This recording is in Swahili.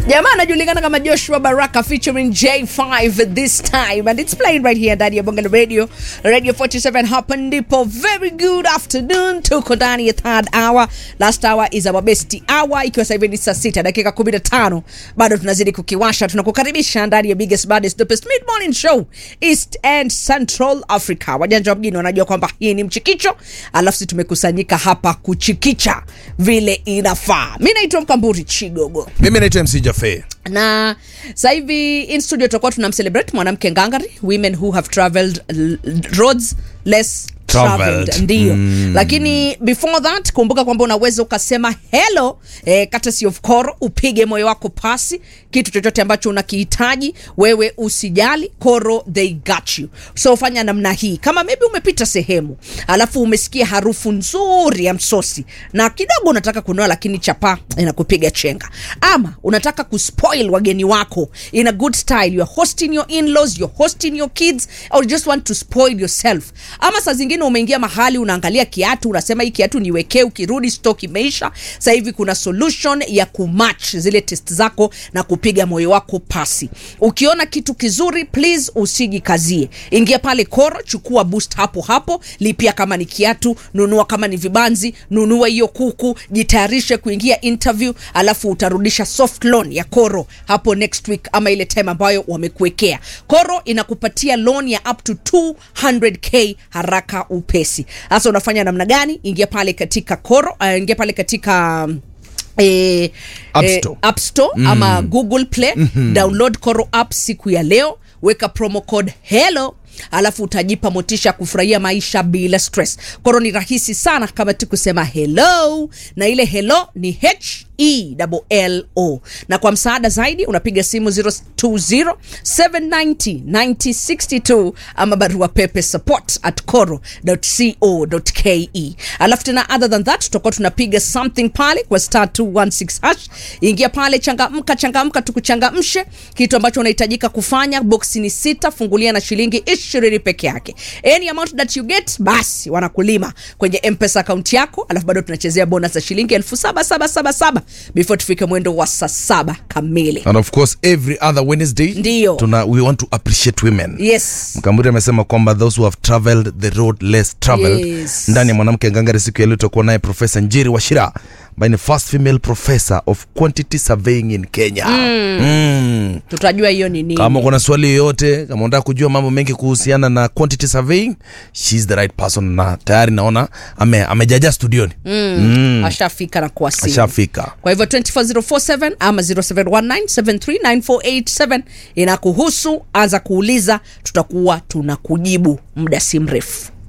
jamaa anajulikana kama joshua baraka featuring j5 this time and it's playing right here ndani ya bonga la radio radio 47 hapa ndipo very good afternoon tuko ndani ya third hour last hour is our best hour ikiwa sasa hivi ni saa sita dakika 15 bado tunazidi kukiwasha tunakukaribisha ndani ya biggest baddest dopest mid morning show east and central africa wajanja wa mjini wanajua kwamba hii ni mchikicho alafu si tumekusanyika hapa kuchikicha vile inafaa mi naitwa mkamburi chigogo mimi naitwa mc jafe na sasa hivi in studio tutakuwa tuna mcelebrate mwanamke ngangari women who have traveled l- roads less Traveled. traveled ndio mm. lakini before that kumbuka kwamba unaweza ukasema hello eh, courtesy of koro upige moyo wako pasi kitu chochote ambacho unakihitaji wewe usijali koro they got you so fanya namna hii kama maybe umepita sehemu alafu umesikia harufu nzuri ya msosi na kidogo unataka kunoa lakini chapa inakupiga chenga ama unataka kuspoil wageni wako in a good style you're hosting your in-laws you're hosting your kids or you just want to spoil yourself ama saa zingine umeingia mahali unaangalia kiatu unasema hii kiatu niwekee ukirudi stock imeisha sasa hivi kuna solution ya kumatch zile test zako na kupiga moyo wako pasi ukiona kitu kizuri please usijikazie ingia pale koro chukua boost hapo hapo lipia kama ni kiatu nunua kama ni vibanzi nunua hiyo kuku jitayarishe kuingia interview alafu utarudisha soft loan ya koro hapo next week ama ile time ambayo wamekuwekea koro inakupatia loan ya up to 200k haraka upesi sasa unafanya namna gani ingia pale katika koro uh, ingia pale katika um, Eh, App eh, Store. app store mm. ama google play mm-hmm. download koro app siku ya leo weka promo code hello alafu utajipa motisha kufurahia maisha bila stress koro ni rahisi sana kama tu kusema hello na ile hello ni h e l o na kwa msaada zaidi unapiga simu 020 790 9062 ama barua pepe support at coro co ke alafu tena other than that tutakuwa tunapiga something pale kwa star 216 hash ingia pale changamka changamka tukuchangamshe kitu ambacho unahitajika kufanya boksi ni sita fungulia na shilingi ishirini peke yake any amount that you get basi wanakulima kwenye mpesa akaunti yako alafu bado tunachezea bonus za shilingi elfu saba saba saba saba before tufike mwendo wa saa saba kamili and of course every other wednesday Ndio. tuna we want to appreciate women yes mkamburi amesema kwamba those who have traveled the road less traveled Yes. ndani ya mwanamke ngangari siku ya leo tutakuwa naye profesa njiri washira ambaye ni first female professor of quantity surveying in kenya mm. Mm. tutajua hiyo ni nini kama kuna swali yoyote kama unataka kujua mambo mengi kuhusiana na quantity surveying she's the right person na tayari naona ame, amejaja studioni mm. Mm. ashafika na kuwasili ashafika kwa hivyo 24047 ama 0719739487 inakuhusu anza kuuliza tutakuwa tunakujibu muda si mrefu